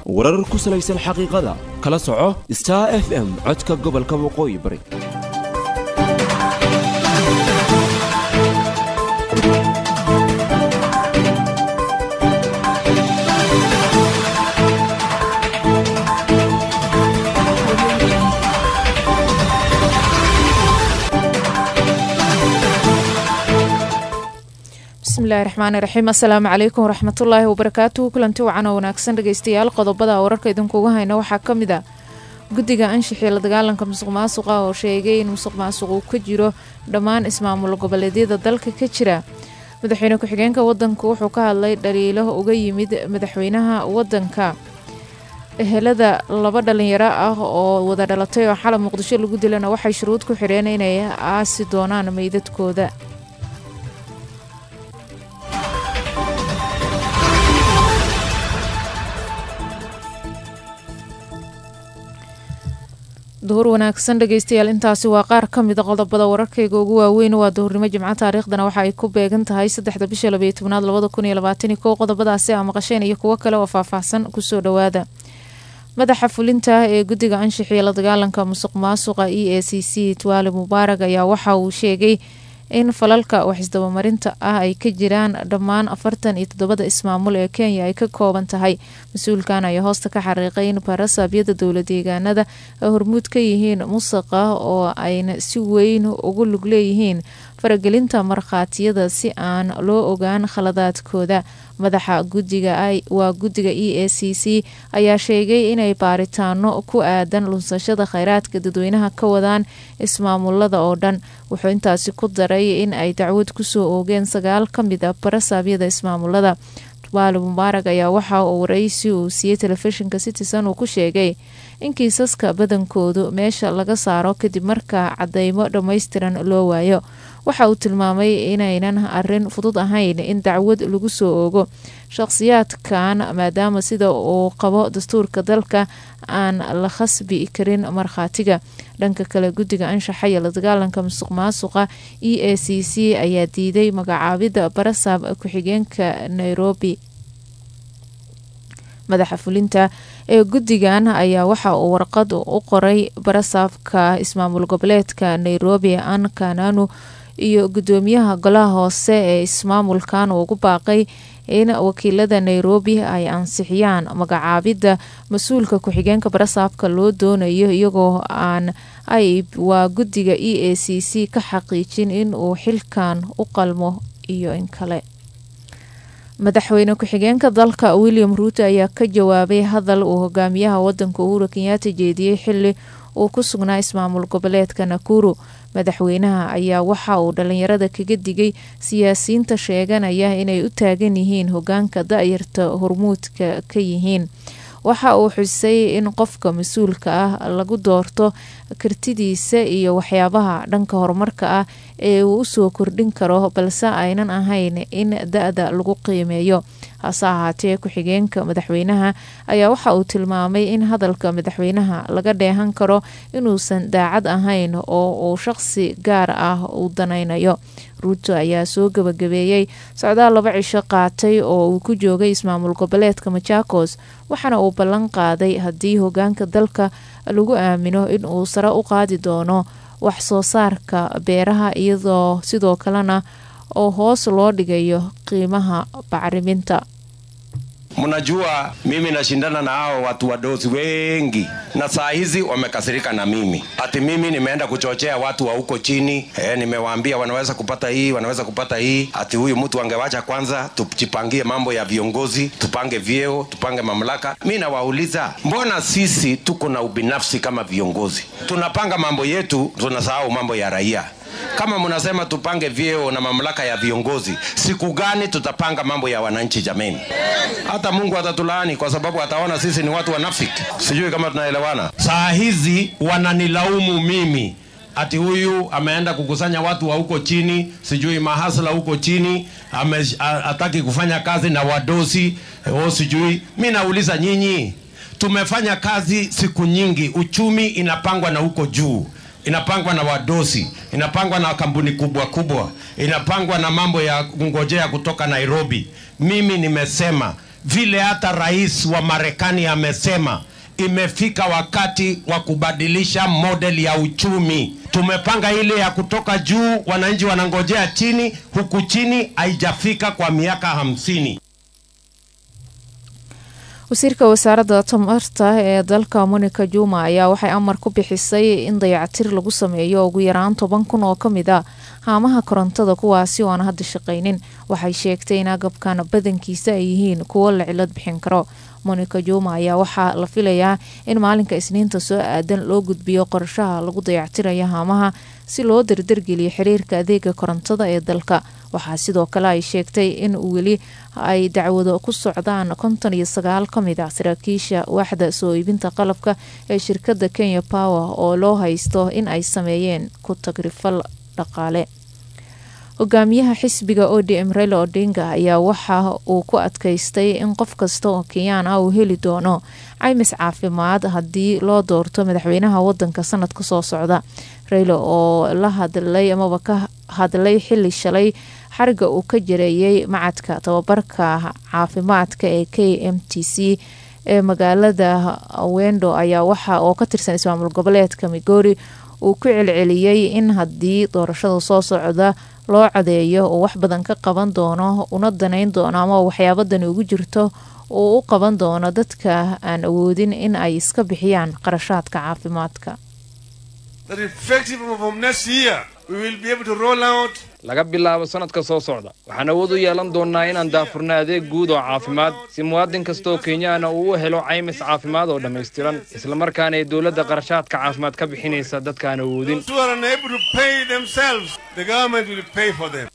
warar ku salaysan xaqiiqada kala soco star f m codka gobolka waqooyi bari bismillahi raxmaani raxiim assalaamu calaykum waraxmatullaahi wabarakaatuhu kulanti wacan oo wanaagsan dhegeystayaal qodobada wararka idinkuga hayna waxaa ka mid a guddiga anshaxii la dagaalanka musuq maasuqa oo sheegay in musuq maasuq uu ka jiro dhammaan ismaamul goboleedyada dalka ka jira madaxweyne ku-xigeenka wadanku wuxuu ka hadlay dhaliilo uga yimid madaxweynaha wadanka ehelada laba dhalinyaro ah oo wada dhalatay oo xalab muqdisho lagu dilana waxay shuruud ku xidheen inay aasi doonaan meydadkooda duhur wanaagsan dhegeystayaal intaasi waa qaar ka mida qodobada wararkayga ugu waaweyn waa duhurnimo jimco taariikhdana waxa ay ku beegan tahay saddexda bisha labaiyo tobnaad labada kun iyo labaatani kow qodobadaasi aa maqasheen iyo kuwo kale oo faahfaahsan kusoo dhowaada madaxa fulinta ee guddiga anshaxiya la dagaalanka musuq maasuqa e a c c tuwaale mubaarag ayaa waxa uu sheegay in falalka waxisdabamarinta ah ay ka jiraan dhammaan afartan iyo toddobada ismaamul ee kenya ay ka kooban tahay mas-uulkan ayaa hoosta ka xariiqay in baarasabyada dowla deegaanada ay hormuud ka yihiin musaqa oo ayna si weyn ugu lug leeyihiin faragelinta markhaatiyada si aan loo ogaan khaladaadkooda madaxa gudiga waa guddiga e a c c ayaa sheegay inay baaritaano ku aadan lunsashada kheyraadka dadweynaha ka wadaan ismaamulada oo dhan wuxuu intaasi ku daray in ay dacwad kusoo oogeen sagaal ka mid a barasaabyada ismaamulada tubaale mubaarag ayaa waxa uu waraysi uu siiyey telefishinka citizen uu ku sheegay in kiisaska badankoodu meesha laga saaro kadib marka cadeymo dhammaystiran loo waayo waxa uu tilmaamay inaynan arin fudud ahayn in dacwad lagu soo oogo shaqhsiyaadkan maadaama sida uu qabo dastuurka dalka aan la khasbi karin markhaatiga dhanka kale guddiga anshaxa iyo la dagaalanka musuq maasuqa e a c c ayaa diiday magacaabida barasaab ku-xigeenka nairobi madaxa fulinta ee guddigan ayaa waxa uu warqad u qoray barasaabka ismaamul goboleedka nairobi an kananu iyo guddoomiyaha golaha hoose ee ismaamulkan uu ugu baaqay in wakiilada nairobi ay ansixiyaan magacaabidda mas-uulka ku-xigeenka barasaabka loo doonayo iyagoo aan ay waa guddiga e a c c ka xaqiijin in uu xilkan u qalmo iyo in kale madaxweyne ku-xigeenka dalka william ruuto ayaa ka jawaabay hadal uu hogaamiyaha wadanka uhuru kenyaata jeediyey xili uu ku sugnaa ismaamul goboleedka nakuru madaxweynaha ayaa waxa uu dhalinyarada kaga digay siyaasiyiinta sheeganaya inay u taagan yihiin hogaanka da-yarta hormuudka ka yihiin waxa uu xusay in qofka mas-uulka ah lagu doorto kartidiisa iyo waxyaabaha dhanka horumarka ah ee uu usoo kordhin karo balse aynan ahayn in da-da lagu qiimeeyo hase ahaatee ku-xigeenka madaxweynaha ayaa waxa uu tilmaamay in hadalka madaxweynaha laga dheehan karo inuusan daacad ahayn oo uu shaqsi gaar ah u danaynayo ruuto ayaa soo gabagabeeyey socdaal laba cisho qaatay oo uu ku joogay ismaamul goboleedka majaakos waxaana uu ballan qaaday haddii hogaanka dalka lagu aamino in uu sare u qaadi doono wax soo saarka beeraha iyadoo sidoo kalena oo hoos loo dhigayo qiimaha bacriminta Mnajua mimi nashindana na hao watu wadosi wengi, na saa hizi wamekasirika na mimi, ati mimi nimeenda kuchochea watu wa huko chini. E, nimewaambia wanaweza kupata hii, wanaweza kupata hii, ati huyu mtu angewacha kwanza tujipangie mambo ya viongozi, tupange vyeo, tupange mamlaka. Mi nawauliza, mbona sisi tuko na ubinafsi kama viongozi? Tunapanga mambo yetu, tunasahau mambo ya raia kama mnasema tupange vyeo na mamlaka ya viongozi, siku gani tutapanga mambo ya wananchi jameni? Hata Mungu atatulaani kwa sababu ataona sisi ni watu wanafiki. Sijui kama tunaelewana. Saa hizi wananilaumu mimi ati huyu ameenda kukusanya watu wa huko chini, sijui mahasla huko chini, ame, hataki kufanya kazi na wadosi o, sijui. Mi nauliza nyinyi, tumefanya kazi siku nyingi, uchumi inapangwa na huko juu inapangwa na wadosi, inapangwa na kampuni kubwa kubwa, inapangwa na mambo ya kungojea kutoka Nairobi. Mimi nimesema vile hata rais wa Marekani amesema imefika wakati wa kubadilisha model ya uchumi. Tumepanga ile ya kutoka juu, wananchi wanangojea chini, huku chini haijafika kwa miaka hamsini. wasiirka wasaaradda tamarta ee dalka monica juma ayaa waxay amar ku bixisay in dayacatir lagu sameeyo ugu yaraan toban kun oo kamid a haamaha korontada kuwaasi oo aan hadda shaqaynin waxay sheegtay in agabkan badankiisa ay yihiin kuwo la cilad bixin karo monica juma ayaa waxaa la filayaa in maalinka isniinta soo aadan loo gudbiyo qorshaha lagu dayactirayo haamaha si loo dardargeliyo xiriirka adeega korontada ee dalka waxaa sidoo kale ay sheegtay in weli ay dacwado ku socdaan konton iyo sagaal ka mid ah saraakiisha waaxda soo iibinta qalabka ee shirkadda kenya power oo loo haysto in ay sameeyeen ku tagrifal dhaqaale hogaamiyaha xisbiga odm reyla odinga ayaa waxa uu ku adkaystay in qof kasta oo kenyaan ah uu heli doono caymis caafimaad haddii loo doorto madaxweynaha wadanka sanadka soo socda reyla oo la hadlay amaba ka hadlay xili shalay xariga uu ka jareeyay macadka tababarka caafimaadka ee k m t c ee magaalada wendo ayaa waxa oo ka tirsan ismaamul goboleedka migori uu ku celceliyey in haddii doorashada soo socda loo codeeyo uu wax badan ka qaban doono una daneyn doono ama waxyaabadani ugu jirto uu u qaban doono dadka aan awoodin in ay iska bixiyaan qarashaadka caafimaadka that effective from next year we will be able to roll out laga bilaabo sanadka soo socda waxaan awood u yeelan doonnaa inaan daafurno adeeg guud oo caafimaad si muwaadin kastaoo kenyaana uu u helo caymis caafimaad oo dhammaystiran islamarkaana ay dowladda qarashaadka caafimaad ka bixinaysa dadkaan awoodin those who are unable to pay themselves the government will pay for them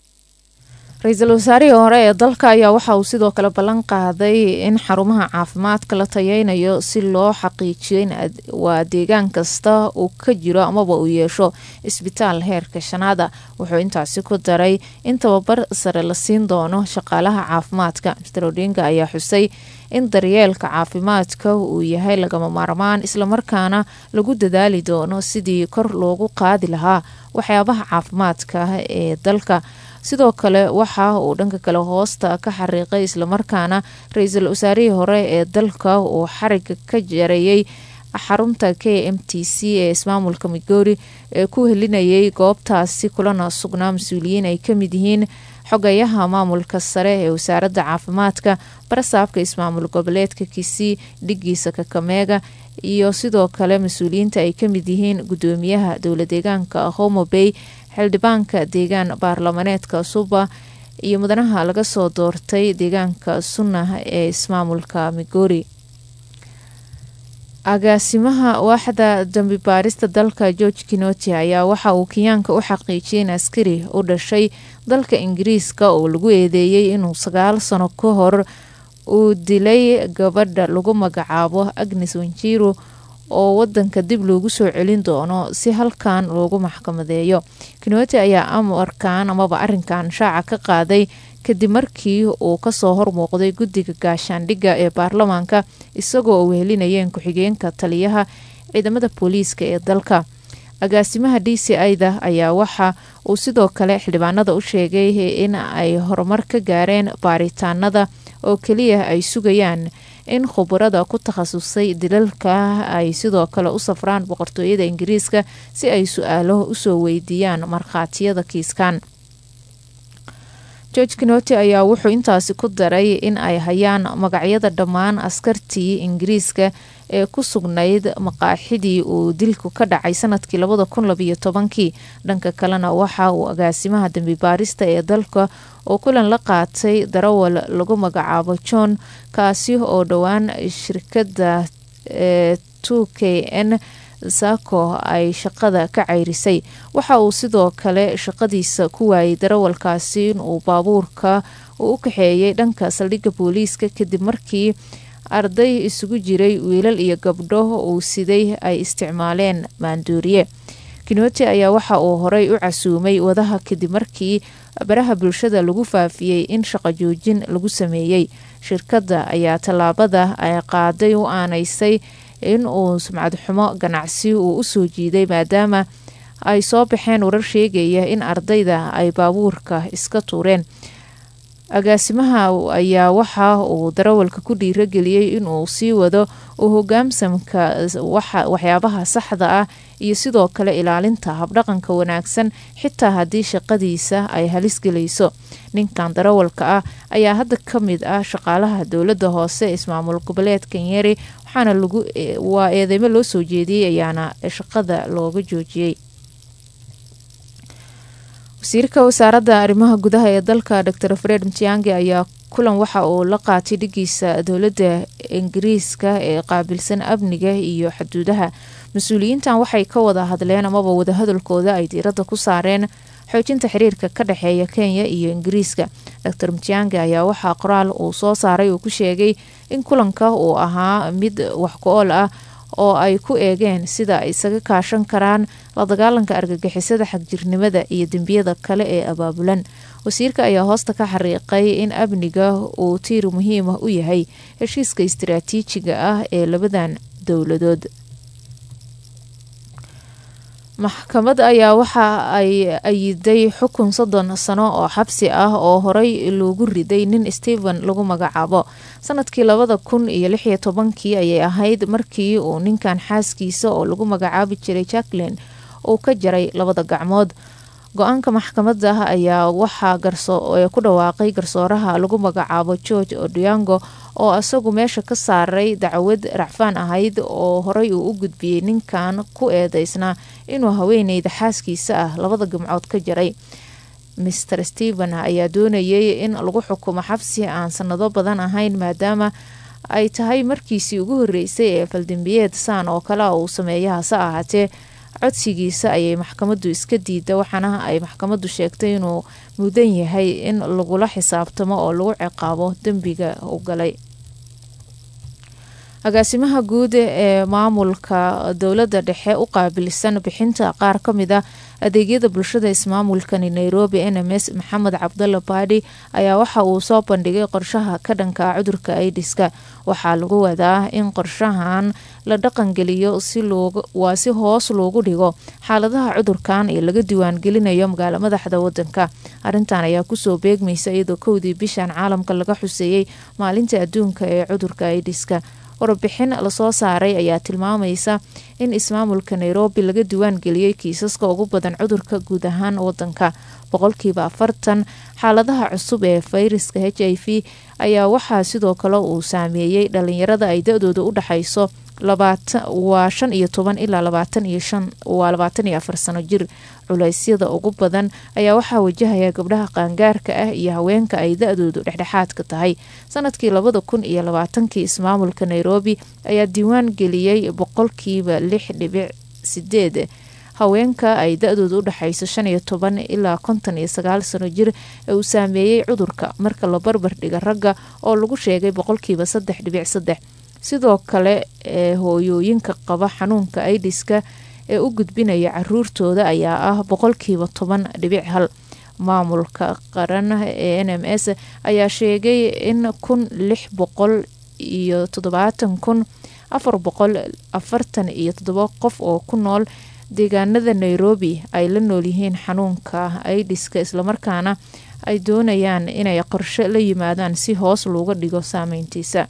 ra-iisul wasaarihii hore ee dalka ayaa waxa uu sidoo kale ballan qaaday in xarumaha caafimaadka la tayeynayo si loo xaqiijiyo in waa deegaan kasta uu ka jiro amaba uu yeesho isbitaal heerka shanaada wuxuu intaasi ku daray in tababar sare la siin doono shaqaalaha caafimaadka master odinga ayaa xusay in daryeelka caafimaadka uu yahay lagama maarmaan islamarkaana lagu dadaali doono sidii kor loogu qaadi lahaa waxyaabaha caafimaadka ee dalka sidoo kale waxa uu dhanka kale hoosta ka xariiqay islamarkaana ra-iisul wasaarihii hore ee dalka uu xariga ka jareeyay xarunta k m t c ee ismaamulka migori ee ku helinayay goobtaasi kulana sugnaa mas-uuliyiin ay kamid yihiin xogayaha maamulka sare ee wasaaradda caafimaadka barasaabka ismaamul goboleedka kisii dhigiisa kakameega iyo sidoo kale mas-uuliyiinta ay kamid yihiin gudoomiyaha dowla deegaanka homo bay xildhibaanka deegaan baarlamaneedka suba iyo mudanaha laga soo doortay deegaanka sunnah ee ismaamulka migori agaasimaha waaxda dambi baarista dalka george kinoti ayaa waxa uu kenyaanka u xaqiijiyay in askari u dhashay dalka ingiriiska oo lagu eedeeyey inuu sagaal sano ka hor uu dilay gabadha lagu magacaabo agnes wanjiru oo wadanka dib loogu soo celin doono si halkan loogu maxkamadeeyo kinoti ayaa amarkan amaba arinkan shaaca ka qaaday kadib markii uu kasoo hormuuqday guddiga gaashaandhigga ee baarlamaanka isagoo u wehelinayeen ku-xigeenka taliyaha ciidamada booliiska ee dalka agaasimaha d c ida ayaa waxa uu sidoo kale xildhibaanada u sheegay in ay horumar ka gaareen baaritaanada oo keliya ay sugayaan in khubarada ku takhasusay dilalka ay sidoo kale u safraan boqortooyada ingiriiska si ay su-aalo usoo weydiiyaan markhaatiyada kiiskan george kinoti ayaa wuxuu intaasi ku daray in ay hayaan magacyada dhammaan askartii ingiriiska ee ku sugnayd maqaaxidii uu dilku ka dhacay sanadkii labada kun labiyo tobankii dhanka kalena waxa uu agaasimaha dambi baarista ee dalka oo kulan la qaatay darawal lagu magacaabo john kaasi oo dhowaan shirkadda ee two k n sako ay shaqada ka ceyrisay waxa uu sidoo kale shaqadiisa ku waayay darawalkaasi inuu baabuurka uu u kaxeeyay dhanka saldhigga booliiska kadib markii arday isugu jiray wiilal iyo gabdho uu siday ay isticmaaleen maanduuriye kinoti ayaa waxa uu horey u casuumay wadaha kadib markii baraha bulshada lagu faafiyey in shaqo joojin lagu sameeyey shirkadda ayaa tallaabada ay qaaday u aanaysay in uu sumcad xumo ganacsi uu usoo jiiday maadaama ay soo baxeen warar sheegaya in ardayda ay baabuurka iska tuureen agaasimaha ayaa waxa uu darawalka ku dhiirageliyey inuu sii wado u hogaamsamka waxyaabaha saxda ah iyo sidoo kale ilaalinta habdhaqanka wanaagsan xitaa haddii shaqadiisa ay halis gelayso ninkan darawalka ah ayaa hadda ka mid ah shaqaalaha dowladda hoose ismaamul goboleedka nyeri waxaana lagu waa eedeymo loo soo jeediyey ayaana shaqada looga joojiyey wasiirka wasaaradda arrimaha gudaha ee dalka dor fred mtiangi ayaa kulan waxa uu la qaatay dhigiisa dowladda ingiriiska ee qaabilsan amniga iyo xuduudaha mas-uuliyiintan waxay ka wada hadleen amaba wadahadalkooda ay diiradda ku saareen xoojinta xiriirka ka dhexeeya kenya iyo ingiriiska dor mtiangi ayaa waxaa qoraal uu soo saaray uu ku sheegay in kulanka uu ahaa mid wax ku-ool ah oo ay ku eegeen sida ay isaga kaashan karaan la dagaalanka argagixisada xagjirnimada iyo dembiyada kale ee abaabulan wasiirka ayaa hoosta ka xariiqay in amniga uu tiir muhiim ah u yahay heshiiska istaraatiijiga ah ee labadan dowladood maxkamad ayaa waxa ay ayiday xukun soddon sano oo xabsi ah oo horey loogu riday nin stephen lagu magacaabo sanadkii labada kun iyo lix iyo tobankii ayay ahayd markii uu ninkan xaaskiisa oo lagu magacaabi jiray jacklin uu ka jaray labada gacmood go-aanka maxkamadda ayaa waxaa ku dhawaaqay garsooraha lagu magacaabo george odiango oo isagu meesha ka saaray dacwad racfaan ahayd oo horey uu u gudbiyey ninkan ku eedeysnaa inuu haweeneyda xaaskiisa ah labada gamcood ka jaray master stephen ayaa doonayay in lagu xukumo xabsi aan sanado badan ahayn maadaama ay tahay markiisii ugu horeysay ee faldambiyeed saan oo kale uu sameeya hase ahaatee codsigiisa ayay maxkamaddu iska diida waxaana ay maxkamaddu sheegtay inuu mudan yahay in lagula xisaabtamo oo lagu ciqaabo dembiga u galay agaasimaha guud ee maamulka dowladda dhexe u qaabilsan bixinta qaar ka mid a adeegyada bulshada ismaamulkani nairobi n m s maxamed cabdalla baadhi ayaa waxa uu soo bandhigay qorshaha ka dhanka ah cudurka aidiska waxaa lagu wadaa in qorshahan la dhaqangeliyo waa si hoos loogu dhigo xaaladaha cudurkan ee laga diiwaangelinayo magaalo madaxda wadanka arintan ayaa kusoo beegmaysa iyadoo kowdii bishan caalamka laga xuseeyey maalinta adduunka ee cudurka aidiska warbixin lasoo saaray ayaa tilmaamaysa in ismaamulka nairobi laga diiwaan geliyey kiisaska ugu badan cudurka guud ahaan wadanka boqolkiiba afartan xaaladaha cusub ee fayraska h i v ayaa waxaa sidoo kale uu saameeyey dhalinyarada ay da-dooda u dhexayso waa shan iyo toban ilaa labaatan iyo shan waa labaatan iyo afar sano jir culeysyada ugu badan ayaa waxaa wajahaya gabdhaha qaangaarka ah iyo haweenka ay da-doodu dhexdhexaadka tahay sanadkii labada kun iyo labaatankii ismaamulka nairobi ayaa diiwaan geliyey boqolkiiba lix dhibic sideed haweenka ay da-dooda u dhexayso shan iyo toban ilaa konton iyo sagaal sano jir ee uu saameeyey cudurka marka la barbar dhiga ragga oo lagu sheegay boqolkiiba saddex dhibic saddex sidoo kale ee hooyooyinka qaba xanuunka aidiska ee u gudbinaya caruurtooda ayaa ah boqolkiiba toban dhibic hal maamulka qaran ee n m s ayaa sheegay in kun lix boqol iyo toddobaatan kun afar boqol afartan iyo toddoba qof oo ku nool deegaanada nairobi ay la noolyihiin xanuunka aidiska islamarkaana ay doonayaan inay qorshe la yimaadaan si hoos looga dhigo saameyntiisa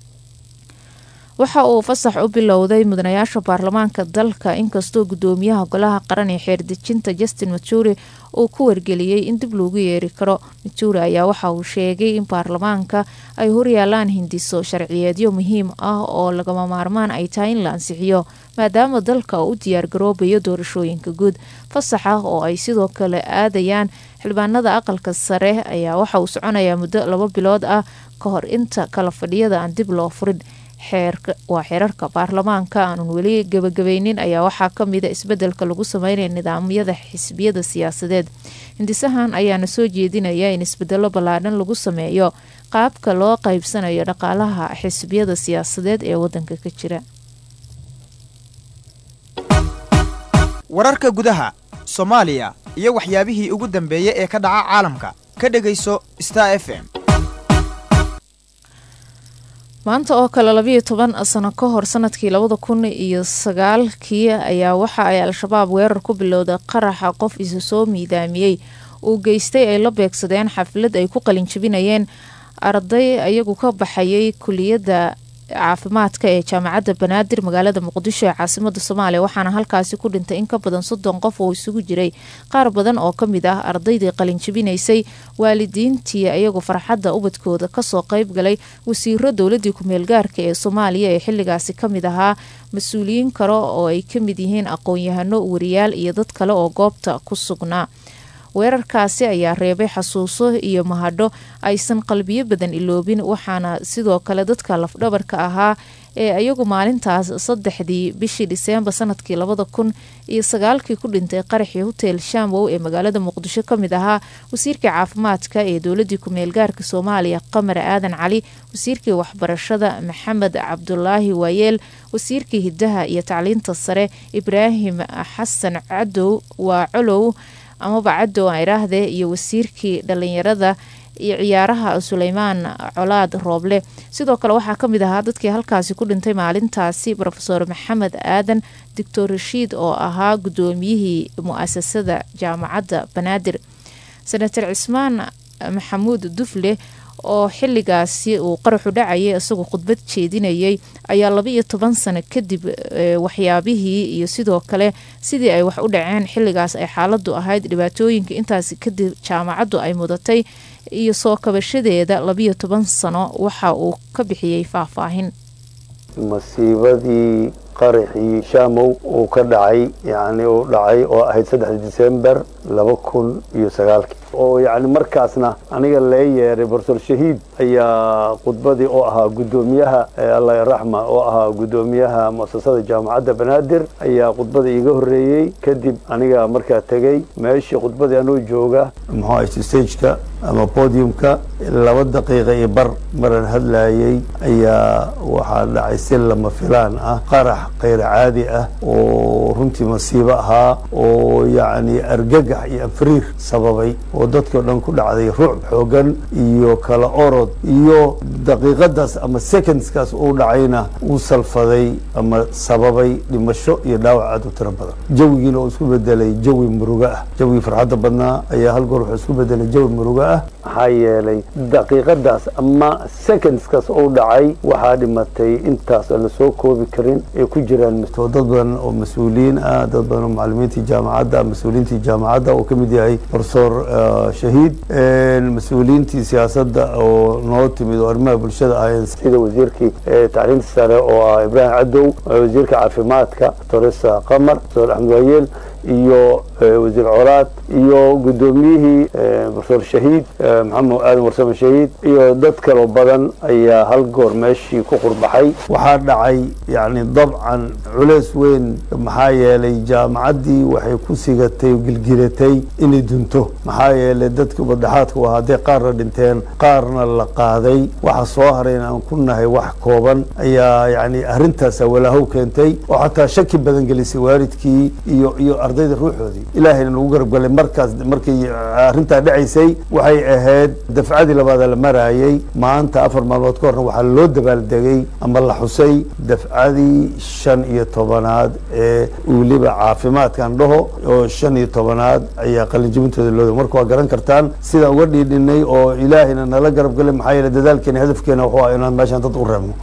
waxa uu fasax u bilowday mudanayaasha baarlamaanka dalka inkastoo gudoomiyaha golaha qaran ee xeerdejinta justin mature uu ku wargeliyey in dib loogu yeeri karo mature ayaa waxa uu sheegay in baarlamaanka ay horyaalaan hindiso sharciyeedyo muhiim ah oo lagama maarmaan ay tahay in la ansixiyo maadaama dalka uu u diyaargaroobayo doorashooyinka guud fasaxa oo ay sidoo kale aadayaan xildhibaanada aqalka sare ayaa waxa uu soconayaa muddo laba bilood ah ka hor inta kala fadhiyada aan dib loo furin waa xeerarka baarlamaanka aanun weli gabagabaynin ayaa waxaa kamida isbedelka lagu sameynaya nidaamyada xisbiyada siyaasadeed hindisahan ayaana soo jeedinaya in isbedelo ballaadhan lagu sameeyo qaabka loo qaybsanayo dhaqaalaha xisbiyada siyaasadeed ee wadanka ka jira wararka gudaha soomaaliya iyo waxyaabihii ugu dambeeyey ee ka dhaca caalamka ka dhegayso star f m maanta oo kale labayo toban sano ka hor sanadkii labada kun iyo sagaalkii ayaa waxa ay al-shabaab weerar ku bilowday qaraxa qof isu soo miidaamiyey uu geystay ay la beegsadeen xaflad ay ku qalinjabinayeen arday iyagu ka baxayay kuliyadda caafimaadka ee jaamacadda banaadir magaalada muqdisho ee caasimada soomaaliya waxaana halkaasi ku dhintay in ka badan soddon qof oo isugu jiray qaar badan oo ka mid ah ardaydii qalinjabinaysay waalidiintii iyagu farxadda ubadkooda kasoo qeyb galay wasiiro dowladii ku-meelgaarka ee soomaaliya ee xilligaasi kamid ahaa mas-uuliyiin kale oo ay kamid yihiin aqoon-yahano wariyaal iyo dad kale oo goobta ku sugnaa weerarkaasi ayaa reebay xasuuso iyo mahadho aysan qalbiyo badan iloobin waxaana sidoo kale dadka lafdhabarka ahaa ee iyagu maalintaas saddexdii bishii dhiseembar sanadkii labada kun iyo sagaalkii ku dhintay qaraxii hotel shamwow ee magaalada muqdisho kamid ahaa wasiirkii caafimaadka ee dowladii ku-meelgaarka soomaaliya qamar aadan cali wasiirkii waxbarashada maxamed cabdulaahi waayeel wasiirkii hidaha iyo tacliinta sare ibraahim xasan cadow waa colow amaba cadow aan idhaahdee iyo wasiirkii dhalinyarada iyo ciyaaraha suleymaan colaad rooble sidoo kale waxaa kamid ahaa dadkii halkaasi ku dhintay maalintaasi rofeor maxamed aadan doctor rashiid oo ahaa gudoomiyihii mu-asasada jaamacadda banaadir senator cismaan maxamuud dufle oo xiligaasi uu qaraxu dhacayay isagoo khudbad jeedinayay ayaa laba iyo toban sano kadib waxyaabihii iyo sidoo kale sidii ay wax u dhaceen xiligaas ay xaaladu ahayd dhibaatooyinka intaasi kadib jaamacaddu ay mudatay iyo soo kabashadeeda labiyo toban sano waxa uu ka bixiyey faahfaahin masiibadii qaraxii shaamow uu ka dhacay yani uu dhacay oo ahayd saddexda disembar laba kun iyo sagaalkii oo yani markaasna aniga lee yeeray borofesor shahiid ayaa khudbadii oo ahaa guddoomiyaha allah raxma oo ahaa guddoomiyaha muasasada jaamacadda banaadir ayaa khudbada iiga horreeyey kadib aniga markaa tegey meeshii khudbadii anoo jooga muxuu ahay stageka ama podiumka laba daqiiqa iyo bar maran hadlayey ayaa waxaa dhacay si lama filaan ah qarax kayr caadi ah oo runtii masiibo ahaa oo yacni argagax iyo anfariir sababay oo dadkii o dhan ku dhacday ruuc xoogan iyo kala orod iyo daqiiqadaas ama secondskaas uu dhacayna uu salfaday ama sababay dhimasho iyo dhaawac aad u tiro badan jawigiina uu isku bedelay jawi murugo ah jawigii farxadda badnaa ayaa hal goor wuxuu isku bedelay jawi murugo ah maxaa yeelay daqiiqadaas ama secondskaas uu dhacay waxaa dhimatay intaas aan la soo koobi karin ay ku jiraan dad badan oo mas-uuliyiin ah dad badan oo macalimiintii jaamacadda mas-uuliyiintii jaamacadda uu ka mid yahay profesor shahiid mas-uuliyiintii siyaasadda oo noo timid oo arrimaha bulshada ahayn sida wasiirkii tacliinta sare oo ah ibraahim cadow wasiirka caafimaadka toresa qamar profesor axmed waayeel iyo wasiir colaad iyo guddoomiyihii profesor shahiid maxamed aadan warsame shahiid iyo dad kaloo badan ayaa hal goor meeshii ku qurbaxay waxaa dhacay yani dabcan culeys weyn maxaa yeelay jaamacaddii waxay ku sigatay gilgilatay inay dunto maxaa yeelay dadkii ubadhaxaadka u ahaa hadday qaarna dhinteen qaarna la qaaday waxa soo harayna aan ku nahay wax kooban ayaa yani arrintaasa walaahow keentay oo xataa shaki badan gelisay waalidkii iyo iyo ardayda ruuxoodii ilaahayna nagu garabgalay markaas markii arrintaa dhacaysay waxay ahayd dafcadii labaada la maraayay maanta afar maalmood ka horna waxaa loo dabaaldegay ama la xusay dafcadii shan iyo tobanaad ee weliba caafimaadkan dhaho oo shan iyo tobanaad ayaa qalinjibintooda loo marka waa garan kartaan sidaan uga dhiidhinay oo ilaahayna nala garabgalay maxaa yeele dadaalkeena hadafkeena wuxuu ah inaan meeshaan dad u reebno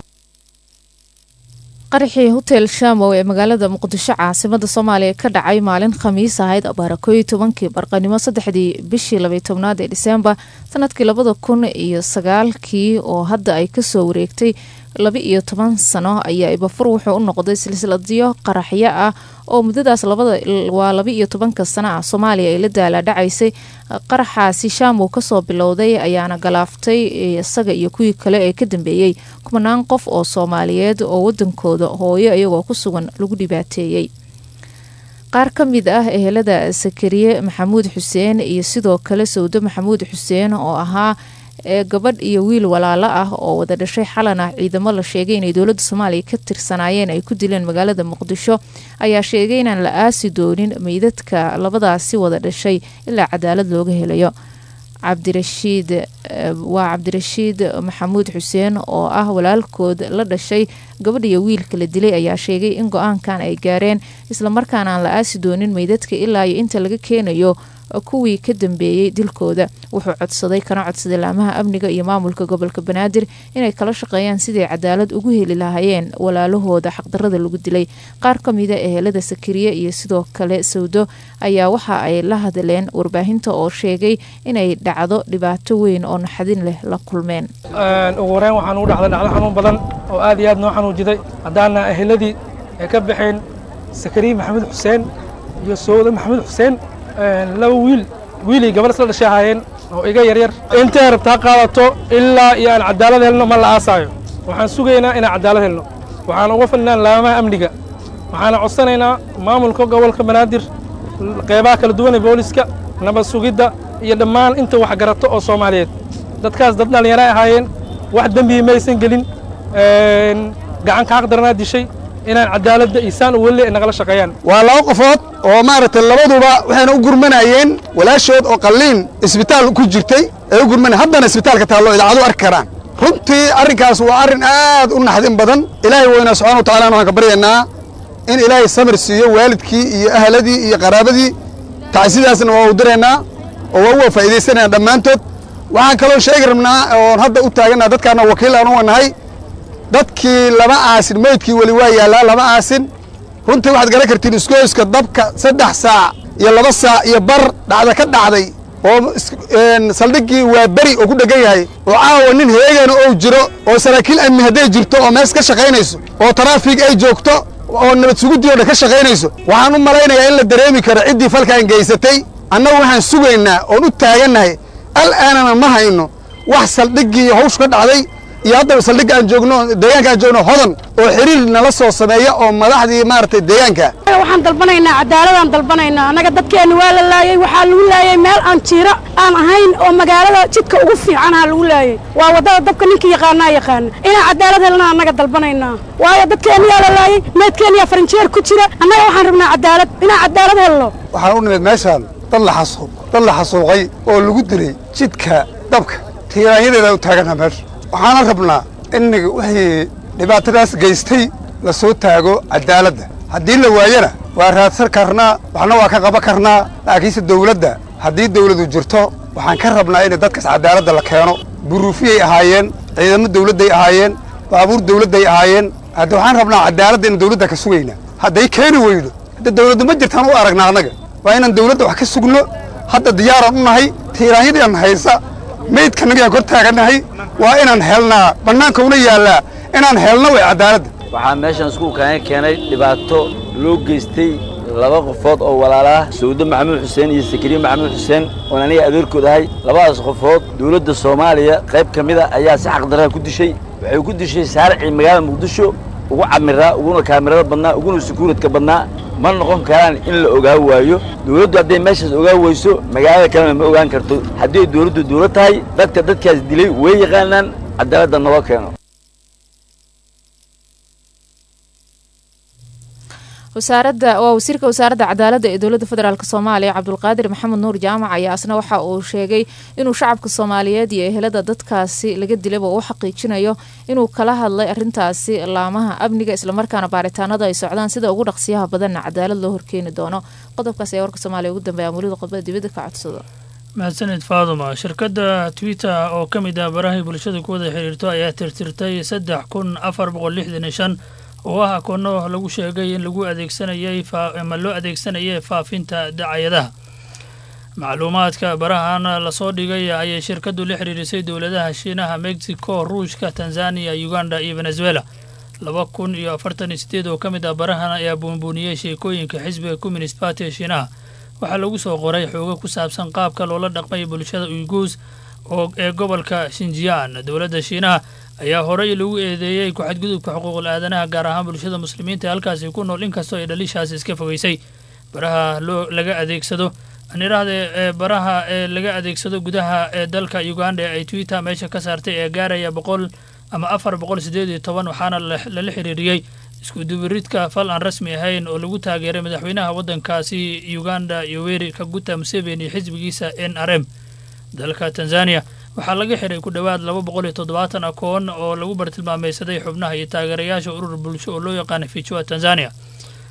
qaraxii hotel shamow ee magaalada muqdisho caasimada soomaaliya ka dhacay maalin khamiis ahayd abaara kooiyo tobankii barqanimo saddexdii bishii labaiy tobnaad ee diseembar sanadkii labada kun iyo sagaalkii oo hadda ay kasoo wareegtay laba iyo toban sano ayaa ibafur wuxuu u noqday silsiladiyo qaraxyo ah oo muddadaas waa laba iyo tobanka sano ah soomaaliya ay la daala dhacaysay qaraxaasi shaamow kasoo bilowday ayaana galaaftay isaga iyo kuwii kale ee ka dambeeyey kumanaan qof oo soomaaliyeed oo wadankooda hooyo iyagoo ku sugan lagu dhibaateeyey qaar ka mid ah ehelada sakariye maxamuud xuseen iyo sidoo kale sawdo maxamuud xuseen oo ahaa ee gabadh iyo wiil walaalo ah oo wada dhashay xalan ah ciidamo la sheegay inay dowladda soomaaliya ka tirsanaayeen ay ku dileen magaalada muqdisho ayaa sheegay inaan la aasi doonin meydadka labadaasi wada dhashay ilaa cadaalad looga helayo cabdirashiid waa cabdirashiid maxamuud xuseen oo ah walaalkood la dhashay gabadh iyo wiilka la dilay ayaa sheegay in go-aankan ay gaareen islamarkaana aan la aasi doonin meydadka ilaa iyo inta laga keenayo kuwii ka dambeeyey dilkooda wuxuu codsaday kana codsaday laamaha amniga iyo maamulka gobolka banaadir inay kala shaqeeyaan siday cadaalad ugu heli lahaayeen walaalahooda xaqdarada lagu dilay qaar ka mida ehelada sakariye iyo sidoo kale sawdo ayaa waxa ay la hadleen warbaahinta oo sheegay inay dhacdo dhibaato weyn oo naxadin leh la kulmeen ugu horeyn waxaan ugu dhacday dhacdo xanuun badan oo aad iyo aad noo xanuujiday haddaana eheladii ay ka baxeen sakariye maxamed xuseen iyo sowda maxamed xuseen laba wiil wiilay gabadh isla dhashay ahaayeen oo iga yaryar intay rabtaa qaadato ilaa iyo aan cadaalad helno ma la aasaayo waxaan sugaynaa inaan cadaalad helno waxaan uga fadhinaa laamaha amniga waxaana codsanaynaa maamulka gobolka banaadir qeybaha kala duwan ee booliska nabad sugidda iyo dhammaan inta wax garato oo soomaaliyeed dadkaas dad dhallinyaro ay ahaayeen wax dembihi maysan gelin gacan ka xaqdaranaa dishay inaan cadaaladda isaan u welle ay nagala shaqeeyaan waa laba qofood oo maaragtay labaduba waxayna u gurmanayeen walaashood oo qalliin isbitaal ku jirtay ay u gurmanayeen haddana isbitaalka taallo idaacadu arki karaan runtii arrinkaas waa arrin aad u naxdin badan ilaahay weynaa subxana wa tacala waxaan ka baryaynaa in ilaahay samir siiyo waalidkii iyo ahladii iyo qaraabadii tacsidaasna waa u diraynaa oo waa uga faa'iidaysanaynaa dhammaantood waxaan kaloo sheegi rabnaa oon hadda u taagannaha dadkaana wakiil aan u wanahay dadkii lama aasin meydkii weli waa yaallaa lama aasin runtii waxaad garan kartiin iskooyska dabka saddex saac iyo laba saac iyo bar dhacda ka dhacday oo saldhiggii waa beri oo ku dheggan yahay oo caawa nin heegana ou jiro oo saraakiil amni hadday jirto oo mees ka shaqaynayso oo taraafig ay joogto oo nabad suguddii o dhan ka shaqaynayso waxaan u malaynayaa in la dareemi karo ciddii falkaan geysatay annagu waxaan sugaynaa oon u taagannahay al'aanana ma hayno wax saldhiggii hawshu ka dhacday iyo haddaba saldhigga aan joogno deegaanka aan joogno hodan oo xiriir nala soo sameeya oo madaxdii maaragtay deegaanka waxaan dalbanaynaa cadaaladaan dalbanaynaa annaga dadkeenna waa la laayey waxaa lagu laayey meel aan jiiro aan ahayn oo magaalada jidka ugu fiicanaa lagu laayey waa waddada dabka ninkii yaqaanaa yaqaana inaan cadaalad helna annaga dalbanaynaa waayo dadkeenniyaa la laayey meedkeenniyaa farinjeer ku jira annaga waxaan rabnaa cadaalad inaan cadaalad helno waxaan u nimid meeshaan dad la xasuuq dad la xasuuqay oo lagu dilay jidka dabka tiiraanyadeeda u taaganaa meesha waxaana rabnaa in wixii dhibaatadaas geystay la soo taago cadaaladda haddii la waayana waa raadsan karnaa waxna waa ka qaban karnaa laakiinse dawladda haddii dawladu jirto waxaan ka rabnaa in dadkaas cadaaladda la keeno buruufiyay ahaayeen ciidamo dawladday ahaayeen baabuur dawladday ahaayeen hadda waxaan rabnaa cadaaladda in dawladda ka sugayna hadday keeni weydo hadda dawladdu ma jirtaan u aragnaa annaga waa inaan dawladda wax ka sugno hadda diyaaraan u nahay tiiraanyadaan haysa meydkanagayaan kor taagannahay waa inaan helnaa bannaanka una yaallaa inaan helno way cadaaladda waxaa meeshan iskuulkaanga keenay dhibaato loo geystay laba qofood oo walaalaah sawdo maxamuud xuseen iyo sakariye maxamuud xuseen oon aniga adeerkood ahay labadaas qofood dawladda soomaaliya qayb ka mida ayaa si xaqdarraha ku dishay waxay ku dishay saaricii magaalada muqdisho ugu camiraa uguna kaamirada badnaa uguna sukuuradka badnaa ma noqon karaan in la ogaa waayo dawladdu hadday meeshaas ogaa weyso magaalada kalena ma ogaan karto haddii dawladdu dawlad tahay dadka dadkaas dilay way yaqaanaan cadaaladda noo keeno wasaaradda waa wasiirka wasaaradda cadaaladda ee dowladda federaalk soomaaliya cabdulqaadir maxamed nuur jaamac ayaa asna waxa uu sheegay inuu shacabka soomaaliyeed iyo ehelada dadkaasi laga dilaba u xaqiijinayo inuu kala hadlay arintaasi laamaha amniga islamarkaana baaritaanada ay socdaan sida ugu dhaqsiyaha badanna cadaalad loo horkeeni doono qodobkaas ayaa warka soomaaliya ugu dambeeya mulida qodbada dibadda ka codsado mahadsanid faaduma shirkadda twitter oo ka mid ah barahay bulshada ku wada xiriirto ayaa tirtirtay saddex kun afar boqol lixdan iyo shan oo ah akoonno lagu sheegay in lagu adeegsanayay ama loo adeegsanayay faafinta dacayadaha macluumaadka barahan lasoo dhigay ayay shirkaddu la xiriirisay dowladaha shiinaha mexico ruushka tanzaniya uganda iyo venezuela laba kun iyo afartan iyo sideed oo ka mid ah barahan ayaa buunbuuniyey sheekooyinka xisbiga communist party ee shiinaha waxaa lagu soo qoray xoogo ku saabsan qaabka loola dhaqmay bulshada uyguus oo ee gobolka shinjiyaan dowladda shiinaha ayaa horey lagu eedeeyey ku-xadgudubka xuquuqul aadanaha gaar ahaan bulshada muslimiinta ee halkaasi ku nool inkastoo ay dhalishaasi iska fogeysay baraha loo laga adeegsado anirahde ee baraha ee laga adeegsado gudaha ee dalka uganda ee ay twitter meesha ka saartay ee gaaraya boqol ama afar boqol sideed iyo toban waxaana lala xiriiriyey iskudubiridka fal aan rasmi ahayn oo lagu taageeray madaxweynaha waddankaasi uganda yoweri kaguta museveni xisbigiisa n r m dalka tanzania waxaa laga xiray ku dhowaad laba boqol iyo toddobaatan akoon oo lagu bartilmaameysaday xubnaha iyo taageerayaasha urur bulsho oo loo yaqaana fichua tanzania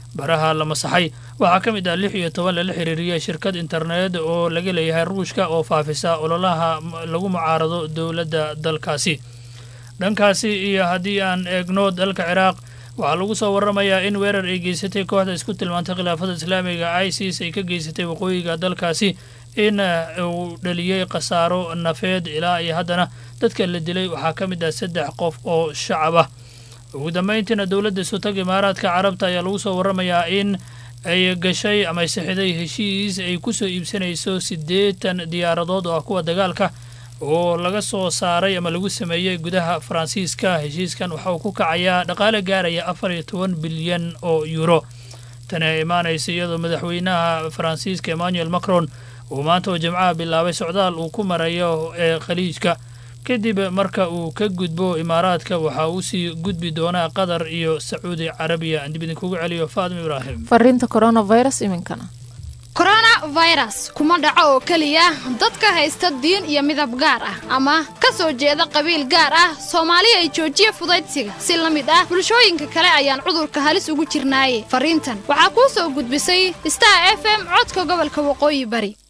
baraha la masaxay waxaa ka mid ah lix iyo toban lala xiriiriyay shirkad internet oo laga leeyahay ruushka oo faafisa ololaha lagu mucaarado dowladda dalkaasi dhankaasi iyo haddii aan eegno dalka ciraaq waxaa lagu soo waramayaa in weerar ay geysatay kooxda isku tilmaantay khilaafada islaamiga isis ay ka geysatay waqooyiga dalkaasi in uu dhaliyey khasaaro nafeed ilaa iyo haddana dadka la dilay waxaa ka mid ah saddex qof oo shacab ah ugu dambayntiina dowladda sutag imaaraadka carabta ayaa lagu soo waramayaa in ay gashay ama ay saxiday heshiis ay ku soo iibsanayso siddeetan diyaaradood oo ah kuwa dagaalka oo laga soo saaray ama lagu sameeyey gudaha faransiiska heshiiskan waxa uu ku kacayaa dhaqaale gaaraya afar iyo toban bilyan oo yuuro tani ay imaanaysa iyadoo madaxweynaha faransiiska emmanuel macron uu maanta oo jimcaha bilaabay socdaal uu ku marayo ee khaliijka kadib marka uu ka gudbo imaaraadka waxa uu sii gudbi doonaa qatar iyo sacuudi carabiya aan dib idinkugu celiyo faadimo ibraahim fariinta coronavirus iminkana coronavirus kuma dhaco oo keliya dadka haysta diin iyo midab gaar ah ama ka soo jeeda qabiil gaar ah soomaali ay joojiya fudaydsiga si la mid ah bulshooyinka kale ayaan cudurka halis ugu jirnaaye fariintan waxaa kuu soo gudbisay star f m codka gobolka waqooyi bari